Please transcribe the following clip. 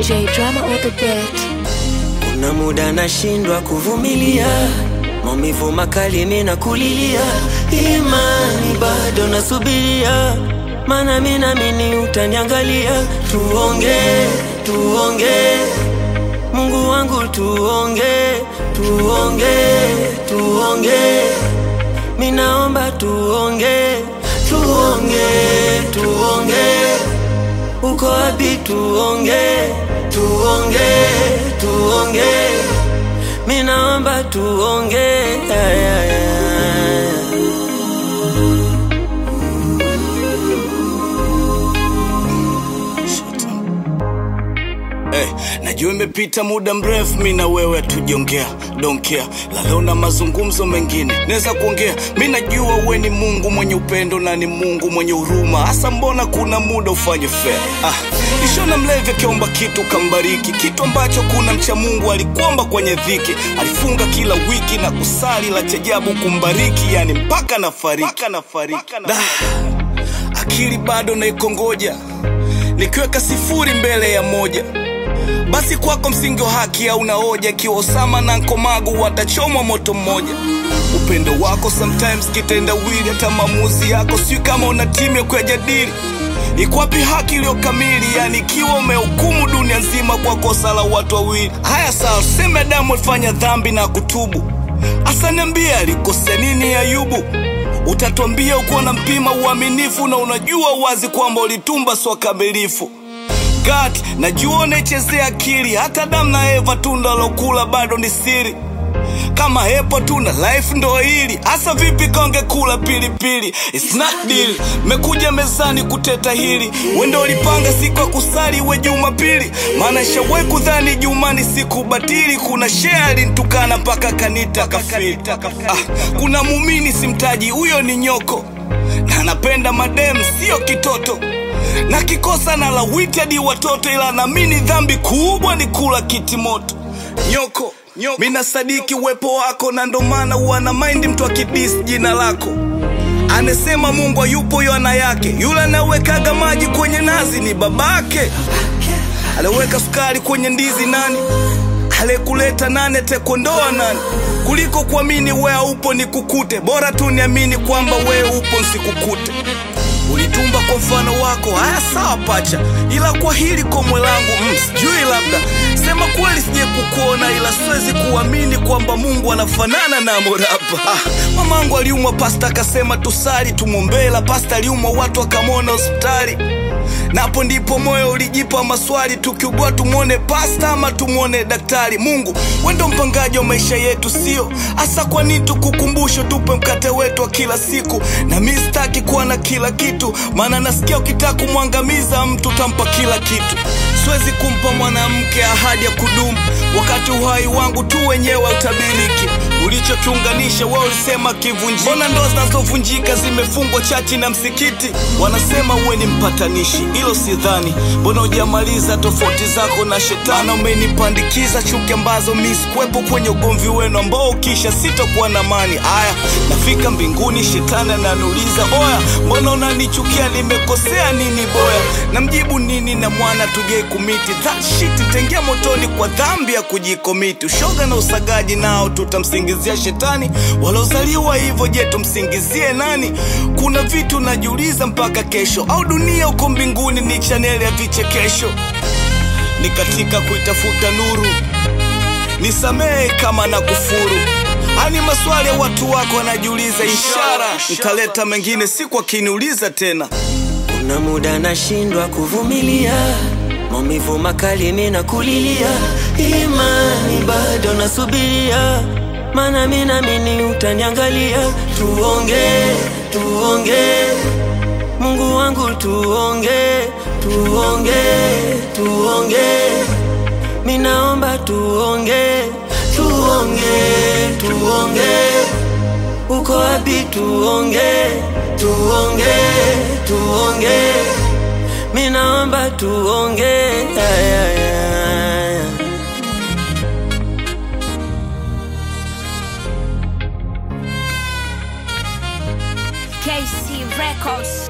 J drama on the beat. Kuna muda nashindwa kuvumilia maumivu makali, mina kulilia, imani bado nasubiria, mana mina mini utaniangalia. Tuonge, tuonge, Mungu wangu, tuonge, tuonge, tuonge, minaomba tuonge, tuonge, tuonge uko wapi? Tuonge, tuonge, tuonge, minaomba tuonge. Ay, ay, ay. Hey, najua imepita muda mrefu mi na wewe hatujongea don't care lalo na mazungumzo mengine naweza kuongea mi najua uwe ni mungu mwenye upendo na ni mungu mwenye huruma hasa mbona kuna muda ufanye fair ah, ishona mlevi akiomba kitu kambariki kitu ambacho kuna mcha mungu alikuomba kwenye dhiki alifunga kila wiki na kusali la chajabu kumbariki yani mpaka nafariki mpaka nafariki Da, akili bado naikongoja nikiweka sifuri mbele ya moja basi kwako msingi wa haki hauna hoja ikiwa Osama na Nkomagu watachomwa moto mmoja. Upendo wako sometimes kitendawili, hata maamuzi yako sijui kama una timu ya kuyajadili. Iko wapi haki iliyo kamili? Yani ikiwa umehukumu dunia nzima kwa kosa la watu wawili. Haya sawa, tuseme Adamu alifanya dhambi na kutubu, hasa niambie alikosea nini Ayubu? Utatuambia ukuwa na mpima uaminifu na unajua wazi kwamba ulitumba sio kamilifu. God, najua unaichezea akili, hata Adamu na Eva tunda lokula bado ni siri. Kama hepo tuna life ndo hili hasa, vipi konge kula pilipili? It's not deal. Mekuja mezani kuteta hili, wendo ulipanga siku ya kusali we Jumapili, maana shawahi kudhani Juma ni siku batili. Kuna shea alinitukana mpaka kanita kafiri. Ah, kuna mumini simtaji, huyo ni nyoko na anapenda madem, sio kitoto na kikosa na lawiti hadi watoto, ila naamini dhambi kubwa ni kula kiti moto. Nyoko, nyoko. Mina sadiki uwepo wako na ndo maana huwa na maindi mtu akidis jina lako anasema Mungu hayupo yana yake, yule anawekaga maji kwenye nazi ni babake, aliweka sukari kwenye ndizi nani aliyekuleta nani atakondoa nani kuliko kuamini wewe haupo nikukute bora tu niamini kwamba wewe upo nsikukute ulitumba kwa mfano wako haya sawa pacha ila kwa hili komwe langu mm, sijui labda sema kweli sije kukuona ila siwezi kuamini kwamba mungu anafanana na morapa ah, mamangu aliumwa pasta akasema tusali tumwombela pasta aliumwa watu akamwona hospitali napo ndipo moyo ulijipa maswali tukiugua tumwone pasta ama tumwone daktari mungu wendo mpangaji wa maisha yetu sio hasa kwa nini tukukumbusho tupe mkate wetu wa kila siku na mi sitaki kuwa na kila kitu maana nasikia ukitaka kumwangamiza mtu utampa kila kitu siwezi kumpa mwanamke ahadi ya kudumu wakati uhai wangu tu wenyewe utabiriki ulichokiunganisha wao ulisema kivunjika mbona ndoa zinazovunjika zimefungwa chachi na msikiti wanasema uwe ni mpatanishi hilo sidhani mbona hujamaliza tofauti zako na shetani Na umenipandikiza chuki ambazo mi sikuwepo kwenye ugomvi wenu ambao ukisha sitokuwa na mani aya nafika mbinguni shetani ananiuliza oya mbona unanichukia nimekosea nini boya namjibu nini na mwana tujai kumiti that shit itaingia motoni kwa dhambi ya kujikomiti ushoga na usagaji nao tutamsingizia shetani walozaliwa hivyo je tumsingizie nani kuna vitu najiuliza mpaka kesho au dunia uko mbinguni ni chaneli ya vichekesho ni katika kuitafuta nuru nisamehe kama na kufuru ani maswali ya watu wako wanajiuliza ishara nitaleta mengine siku akiniuliza tena Kuna muda nashindwa kuvumilia maumivu makali, mina kulilia, imani bado nasubiria, mana mina mini utaniangalia. Tuonge, tuonge, Mungu wangu, tuonge, tuonge, tuonge, minaomba tuonge, tuonge, tuonge uko wapi? Tuonge, tuonge, tuonge, minaomba tuonge. Ay, ay, ay. KC Records.